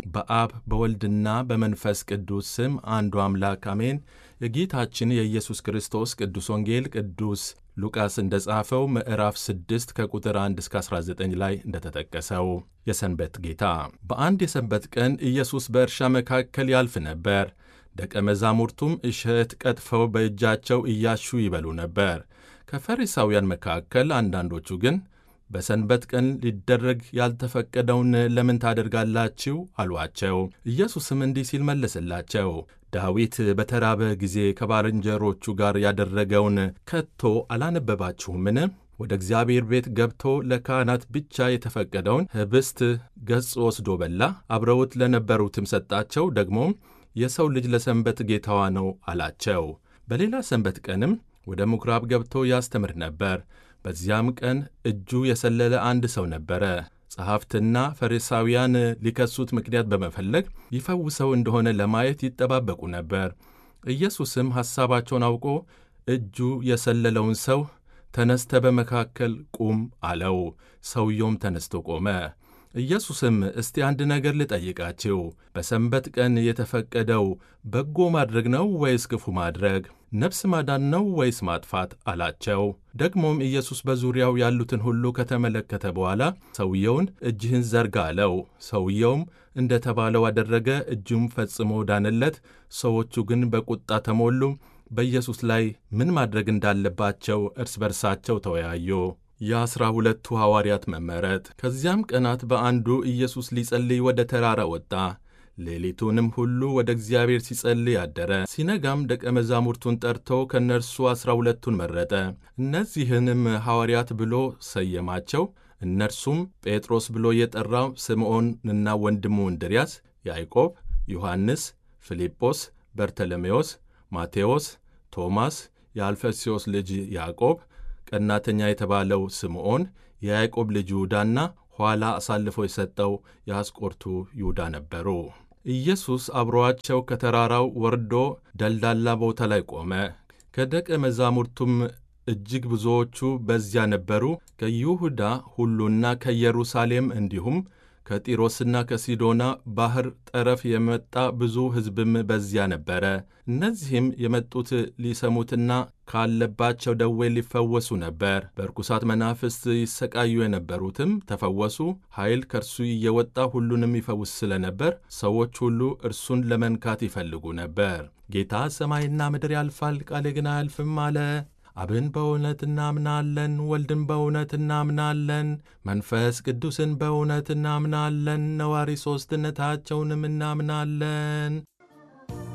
በአብ በወልድና በመንፈስ ቅዱስ ስም አንዱ አምላክ አሜን። የጌታችን የኢየሱስ ክርስቶስ ቅዱስ ወንጌል ቅዱስ ሉቃስ እንደ ጻፈው ምዕራፍ 6 ከቁጥር 1 እስከ 19 ላይ እንደተጠቀሰው የሰንበት ጌታ። በአንድ የሰንበት ቀን ኢየሱስ በእርሻ መካከል ያልፍ ነበር። ደቀ መዛሙርቱም እሸት ቀጥፈው በእጃቸው እያሹ ይበሉ ነበር። ከፈሪሳውያን መካከል አንዳንዶቹ ግን በሰንበት ቀን ሊደረግ ያልተፈቀደውን ለምን ታደርጋላችሁ? አሏቸው። ኢየሱስም እንዲህ ሲል መለሰላቸው፣ ዳዊት በተራበ ጊዜ ከባልንጀሮቹ ጋር ያደረገውን ከቶ አላነበባችሁምን? ወደ እግዚአብሔር ቤት ገብቶ ለካህናት ብቻ የተፈቀደውን ኅብስት ገጽ ወስዶ በላ፣ አብረውት ለነበሩትም ሰጣቸው። ደግሞም የሰው ልጅ ለሰንበት ጌታዋ ነው አላቸው። በሌላ ሰንበት ቀንም ወደ ምኵራብ ገብቶ ያስተምር ነበር። በዚያም ቀን እጁ የሰለለ አንድ ሰው ነበረ። ጸሐፍትና ፈሪሳውያን ሊከሱት ምክንያት በመፈለግ ይፈውሰው እንደሆነ ለማየት ይጠባበቁ ነበር። ኢየሱስም ሐሳባቸውን አውቆ እጁ የሰለለውን ሰው ተነስተ በመካከል ቁም አለው። ሰውየውም ተነስቶ ቆመ። ኢየሱስም እስቲ አንድ ነገር ልጠይቃችሁ፣ በሰንበት ቀን የተፈቀደው በጎ ማድረግ ነው ወይስ ክፉ ማድረግ? ነፍስ ማዳን ነው ወይስ ማጥፋት? አላቸው። ደግሞም ኢየሱስ በዙሪያው ያሉትን ሁሉ ከተመለከተ በኋላ ሰውየውን እጅህን ዘርጋ አለው። ሰውየውም እንደ ተባለው አደረገ፣ እጁም ፈጽሞ ዳነለት። ሰዎቹ ግን በቁጣ ተሞሉ። በኢየሱስ ላይ ምን ማድረግ እንዳለባቸው እርስ በርሳቸው ተወያዩ። የአሥራ ሁለቱ ሐዋርያት መመረጥ። ከዚያም ቀናት በአንዱ ኢየሱስ ሊጸልይ ወደ ተራራ ወጣ። ሌሊቱንም ሁሉ ወደ እግዚአብሔር ሲጸልይ አደረ። ሲነጋም ደቀ መዛሙርቱን ጠርቶ ከእነርሱ ዐሥራ ሁለቱን መረጠ። እነዚህንም ሐዋርያት ብሎ ሰየማቸው። እነርሱም ጴጥሮስ ብሎ የጠራው ስምዖንና ወንድሙ እንድርያስ፣ ያዕቆብ፣ ዮሐንስ፣ ፊልጶስ፣ በርተሎሜዎስ፣ ማቴዎስ፣ ቶማስ፣ የአልፈስዮስ ልጅ ያዕቆብ ቀናተኛ የተባለው ስምዖን፣ የያዕቆብ ልጅ ይሁዳና ኋላ አሳልፎ የሰጠው የአስቆርቱ ይሁዳ ነበሩ። ኢየሱስ አብሮአቸው ከተራራው ወርዶ ደልዳላ ቦታ ላይ ቆመ። ከደቀ መዛሙርቱም እጅግ ብዙዎቹ በዚያ ነበሩ። ከይሁዳ ሁሉና ከኢየሩሳሌም እንዲሁም ከጢሮስና ከሲዶና ባሕር ጠረፍ የመጣ ብዙ ሕዝብም በዚያ ነበረ። እነዚህም የመጡት ሊሰሙትና ካለባቸው ደዌ ሊፈወሱ ነበር። በርኩሳት መናፍስት ይሰቃዩ የነበሩትም ተፈወሱ። ኃይል ከእርሱ እየወጣ ሁሉንም ይፈውስ ስለነበር ሰዎች ሁሉ እርሱን ለመንካት ይፈልጉ ነበር። ጌታ ሰማይና ምድር ያልፋል፣ ቃሌ ግን አያልፍም አለ። አብን በእውነት እናምናለን፣ ወልድን በእውነት እናምናለን፣ መንፈስ ቅዱስን በእውነት እናምናለን፣ ነዋሪ ሦስትነታቸውንም እናምናለን።